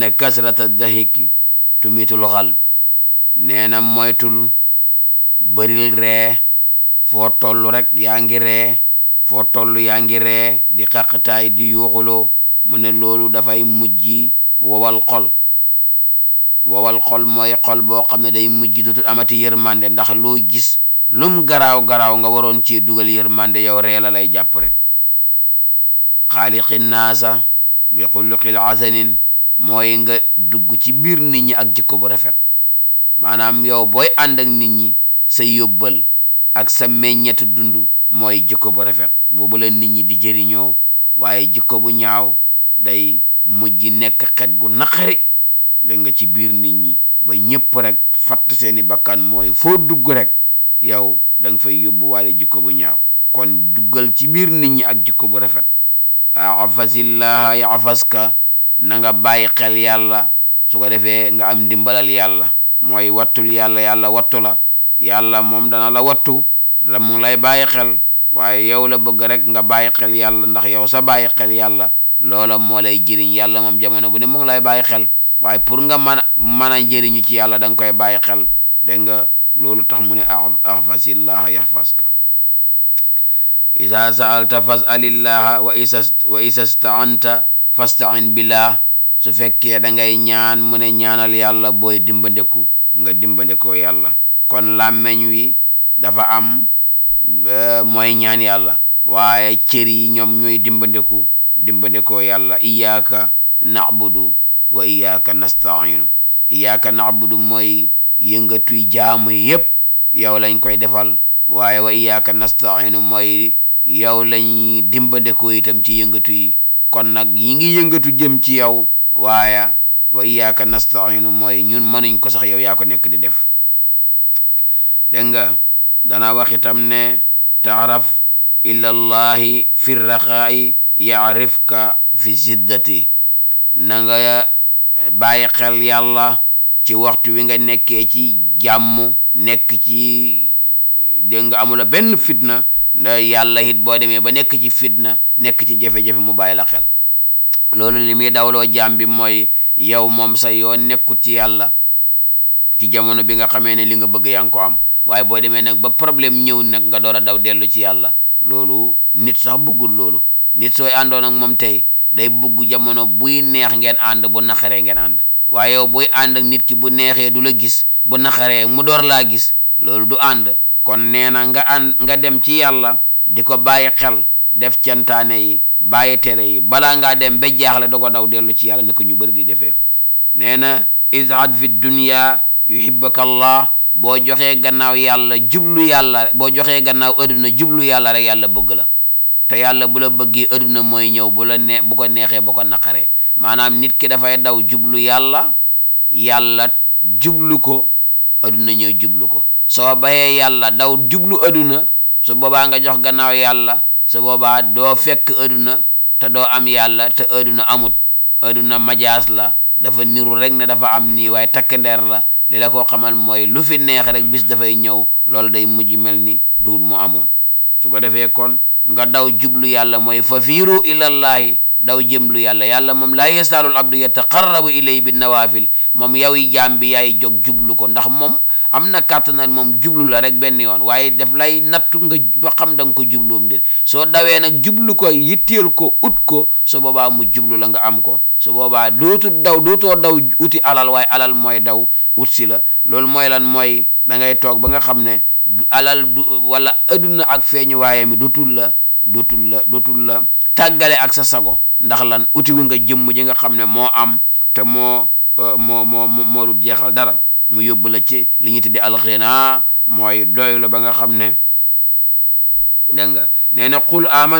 inna kasrata dahiki tumitul xalb nee na moytul bëril ree foo toll rek yaa ngi ree foo toll yaa ngi ree di xaqtaay di yuuxuloo mu ne loolu dafay mujj wowal xol wowal xol mooy xol boo xam ne day mujj dootul amati yërmande ndax loo gis lum garaaw garaaw nga waroon cee dugal yërmande yow ree la lay jàpp rek xaaliqi naasa bi xuluqil hasanin mooy nga dugg ci biir nit ñi ak jikko bu rafet maanaam yow booy ànd ak nit ñi sa yóbbal ak sa meññetu dund mooy jikko bu rafet boobu la nit ñi di jëriñoo waaye jikko bu ñaaw day mujj nekk xet gu naqari da nga ci biir nit ñi ba ñëpp rek fatt seeni bakkan mooy foo dugg rek yow da nga fay yóbbu waale jikko bu ñaaw kon duggal ci biir nit ñi ak jikko bu rafet afasillaha yafaska na nga bàyyi xel yàlla su ko defee nga am ndimbalal yàlla mooy wattul yàlla yàlla wattu la yàlla moom dana la wattu la mu ngi lay bàyyi xel waaye yow la bëgg rek nga bàyyi xel yàlla ndax yow sa bàyyi xel yàlla loola moo lay jëriñ yàlla moom jamono bu ne mu ngi lay bàyyi xel waaye pour nga mën a mën a jëriñu ci yàlla da nga koy bàyyi xel dégg nga loolu tax mu ne ahfasillaha yahfaska isa saalta fasalillaha wa isa wa isa staanta fastain billah su fekkee da ngay ñaan mu ne ñaanal yàlla booy dimbandeku nga dimbandekoo yàlla kon làmmeñ wi dafa am mooy ñaan yàlla waaye cër yi ñoom ñooy dimbandeku dimbandekoo yàlla iyaaka na'budu wa iyaaka nastainu iyaaka na'budu mooy yëngatuy jaamu yépp yow lañ koy defal waaye wa iyaaka nastainu mooy yow lañ dimbandekoo itam ci yëngatu yi kon nag yi ngi yëngatu jëm ci yow waaye wa iyaaka nastainu mooy ñun mënuñ ko sax yow yaa ko nekk di def dégg nga dana wax itam ne taaraf ilallahi fi raxaayi yaarifka fi ziddati na nga bàyyi xel yàlla ci waxtu wi nga nekkee ci jàmm nekk ci dégg nga amula benn fitna nda yàlla it boo demee ba nekk ci fitna nekk ci jafe-jafe mu bàyyi la xel loolu li muy dawloo jaam bi mooy yow moom sa yoon nekkut ci yàlla ci jamono bi nga xamee ne li nga bëgg yaa ngi ko am waaye boo demee nag ba problème ñëw nag nga door a daw dellu ci yàlla loolu nit sax bëggul loolu nit sooy àndoon ak moom tey day bëgg jamono buy neex ngeen ànd bu naqaree ngeen ànd waaye yow buy ànd ak nit ki bu neexee du la gis bu naqaree mu door laa gis loolu du ànd kon nee na nga ànd nga dem ci yàlla di ko bàyyi xel def cantaane yi bàyyi tere yi balaa ngaa dem ba jaaxle da ko daw dellu ci yàlla ni ko ñu bëri di defee nee na izhad fi dunya yuhibbaka allah boo joxee gannaaw yàlla jublu yàlla boo joxee gannaaw adduna jublu yàlla rek yàlla bëgg la te yàlla bu la bëggee adduna mooy ñëw bu la nee bu ko neexee bu ko naqaree maanaam nit ki dafay daw jublu yàlla yàlla jublu ko adduna ñëw jublu ko soo bayee yàlla daw jublu adduna su boobaa nga jox gannaaw yàlla su boobaa doo fekk adduna te doo am yàlla te adduna amut adduna majaas la dafa niru rek ne dafa am nii waaye takk ndeer la li la koo xamal mooy lu fi neex rek bis dafay ñëw loolu day mujj mel ni duut mu amoon su ko defee kon nga daw jublu yàlla mooy fa fiiru ilallahi daw jëmlu yàlla yàlla moom laa yasaalul abdu yataqarrabu ilay bi nawaafil moom yow yi jaam bi yaay jóg jublu ko ndax moom am na kàttanal moom jublu la rek benn yoon waaye daf lay nattu nga ba xam da nga ko jubluum déet soo dawee nag jublu ko yitteel ko ut ko su boobaa mu jublu la nga am ko su boobaa dootu daw dootoo daw uti alal waaye alal mooy daw ut si la loolu mooy lan mooy da ngay toog ba nga xam ne alal du wala adduna ak feeñu waaye mi dootul la dootul la dootul la tàggale ak sa sago ndax lan uti wu nga jëmm ji nga xam ne moo am te moo moo moo moo du jeexal dara mu yóbbu la ci li ñu tudde alxina mooy doylu ba nga xam ne dégg nga nee na qul aman